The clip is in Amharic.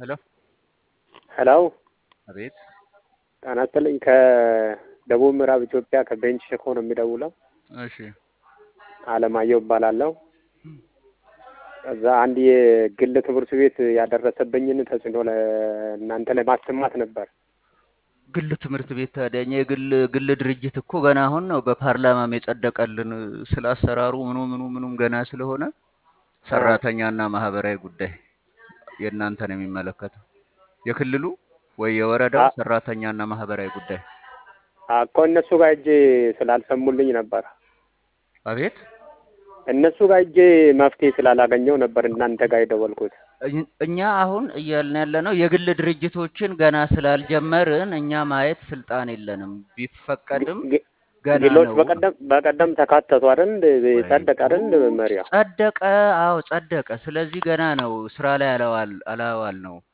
ሄሎ ሄሎ አቤት ጤና ይስጥልኝ። ከደቡብ ምዕራብ ኢትዮጵያ ከቤንች ሸኮ ነው የሚደውለው። እሺ አለማየሁ እባላለሁ። እዛ አንድ የግል ትምህርት ቤት ያደረሰብኝን ተጽዕኖ ለእናንተ ለማሰማት ነበር። ግል ትምህርት ቤት ታዲያ እኛ የግል ግል ድርጅት እኮ ገና አሁን ነው በፓርላማም የጸደቀልን ስለ አሰራሩ ምኑ ምኑ ምኑም ገና ስለሆነ ሰራተኛና ማህበራዊ ጉዳይ የእናንተን የሚመለከተው የክልሉ ወይ የወረዳው ሰራተኛና ማህበራዊ ጉዳይ እኮ እነሱ ጋር እጄ ስላልሰሙልኝ ነበር። አቤት እነሱ ጋር እጄ መፍትሄ ስላላገኘው ነበር እናንተ ጋር የደወልኩት። እኝ- እኛ አሁን እያልን ያለ ነው የግል ድርጅቶችን ገና ስላልጀመርን እኛ ማየት ስልጣን የለንም። ቢፈቀድም ግ- ገና ግሎች ነው። በቀደም በቀደም ተካተቱ አይደል? ጸደቀ አይደል? መመሪያ ጸደቀ። አዎ ጸደቀ። ስለዚህ ገና ነው ስራ ላይ አላዋል አላዋል ነው